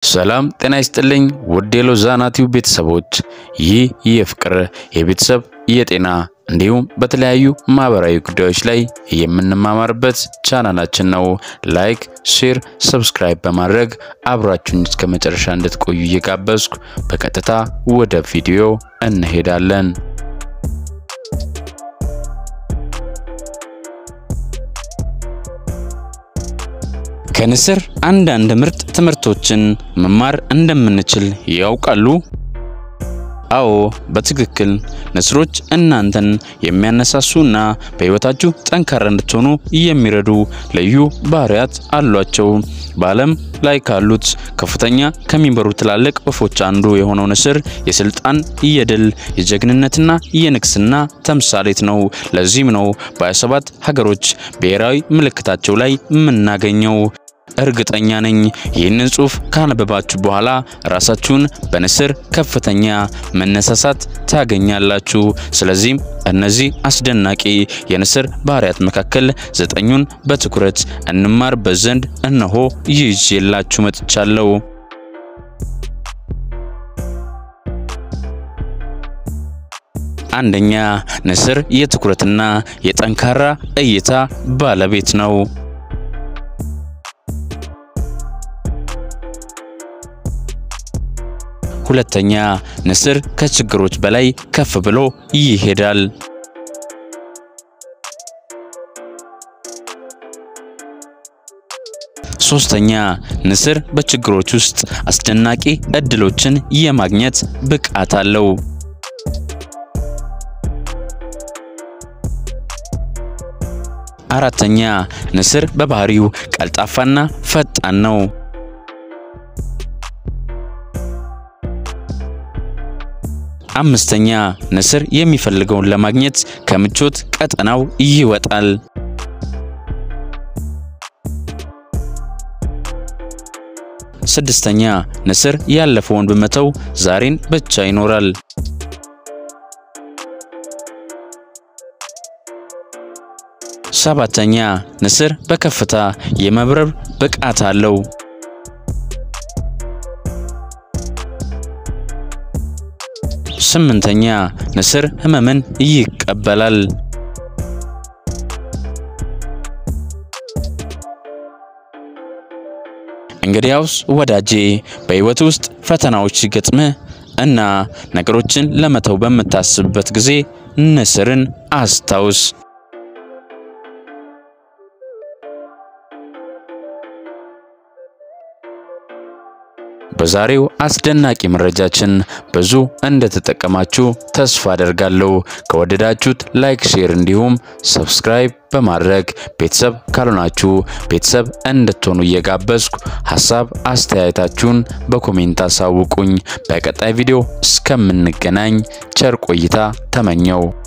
ሰላም ጤና ይስጥልኝ ውድ የሎዛና ቲዩብ ቤተሰቦች፣ ይህ የፍቅር የቤተሰብ የጤና እንዲሁም በተለያዩ ማህበራዊ ጉዳዮች ላይ የምንማማርበት ቻናላችን ነው። ላይክ፣ ሼር፣ ሰብስክራይብ በማድረግ አብራችሁን እስከ መጨረሻ እንድትቆዩ እየጋበዝኩ በቀጥታ ወደ ቪዲዮ እንሄዳለን። ከንስር አንዳንድ ምርጥ ትምህርቶችን መማር እንደምንችል ያውቃሉ? አዎ በትክክል ንስሮች እናንተን የሚያነሳሱና በሕይወታችሁ ጠንካራ እንድትሆኑ የሚረዱ ልዩ ባህሪያት አሏቸው። በዓለም ላይ ካሉት ከፍተኛ ከሚበሩ ትላልቅ ወፎች አንዱ የሆነው ንስር የስልጣን፣ የድል፣ የጀግንነትና የንግስና ተምሳሌት ነው። ለዚህም ነው በ27 ሀገሮች ብሔራዊ ምልክታቸው ላይ የምናገኘው። እርግጠኛ ነኝ ይህንን ጽሑፍ ካነበባችሁ በኋላ ራሳችሁን በንስር ከፍተኛ መነሳሳት ታገኛላችሁ። ስለዚህም እነዚህ አስደናቂ የንስር ባህሪያት መካከል ዘጠኙን በትኩረት እንማርበት ዘንድ እነሆ ይዤላችሁ መጥቻለሁ። አንደኛ፣ ንስር የትኩረትና የጠንካራ እይታ ባለቤት ነው። ሁለተኛ ንስር ከችግሮች በላይ ከፍ ብሎ ይሄዳል። ሶስተኛ ንስር በችግሮች ውስጥ አስደናቂ እድሎችን የማግኘት ብቃት አለው። አራተኛ ንስር በባህሪው ቀልጣፋና ፈጣን ነው። አምስተኛ ንስር የሚፈልገውን ለማግኘት ከምቾት ቀጠናው ይወጣል። ስድስተኛ ንስር ያለፈውን በመተው ዛሬን ብቻ ይኖራል። ሰባተኛ ንስር በከፍታ የመብረር ብቃት አለው። ስምንተኛ ንስር ህመምን ይቀበላል። እንግዲያውስ ወዳጄ በህይወት ውስጥ ፈተናዎች ሲገጥምህ እና ነገሮችን ለመተው በምታስብበት ጊዜ ንስርን አስታውስ። በዛሬው አስደናቂ መረጃችን ብዙ እንደተጠቀማችሁ ተስፋ አደርጋለሁ። ከወደዳችሁት ላይክ፣ ሼር እንዲሁም ሰብስክራይብ በማድረግ ቤተሰብ ካልሆናችሁ ቤተሰብ እንድትሆኑ እየጋበዝኩ ሀሳብ አስተያየታችሁን በኮሜንት አሳውቁኝ። በቀጣይ ቪዲዮ እስከምንገናኝ ቸር ቆይታ ተመኘው።